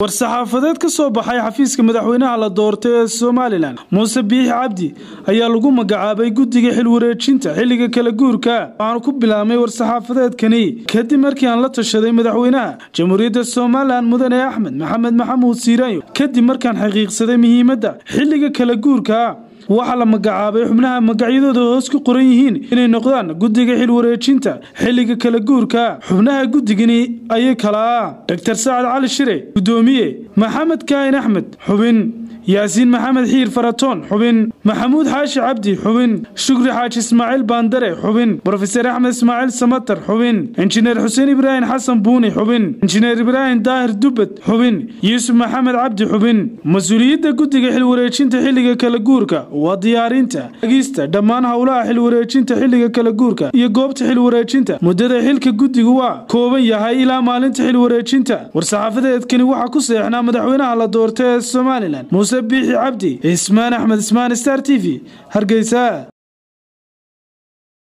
war-saxaafadeed ka soo baxay xafiiska madaxweynaha la doortay ee somalilan muuse biixi cabdi ayaa lagu magacaabay guddiga xilwareejinta xilliga kala guurka waxaanu ku bilaabmay war-saxaafadeedkani kadib markii aan la tashaday madaxweynaha jamhuuriyadda somalilan mudane axmed maxamed maxamuud siiraanyo kadib markaan xaqiiqsaday muhiimadda xilliga kala guurka waxaa la magacaabay xubnaha magacyadooda hoos ku qoran yihiin inay noqdaan guddiga xilwareejinta xilliga kala guurka xubnaha guddigani ayay kala ah doctor sacad cali shire guddoomiye maxamed kaahin axmed xubin yaasiin maxamed xiir faratoon xubin maxamuud xaashi cabdi xubin shukri xaaji ismaaciil baandare xubin brofeser axmed ismaaciil samatar xubin injineer xuseen ibraahim xasan buuni xubin injineer ibraahim daahir dubbed xubin yuusuf maxamed cabdi xubin mas-uuliyadda guddiga xilwareejinta xilliga kala guurka waa diyaarinta agista dhammaan howlaha xilwareejinta xilliga kala guurka iyo goobta xilwareejinta muddada xilka guddigu waa kooban yahay ilaa maalinta xilwareejinta war-saxaafadeedkani waxaa ku seexnaa madaxweynaha la doortay ee somalilan muuse biixi cabdi ismaan axmed ismaan star t v hargeysa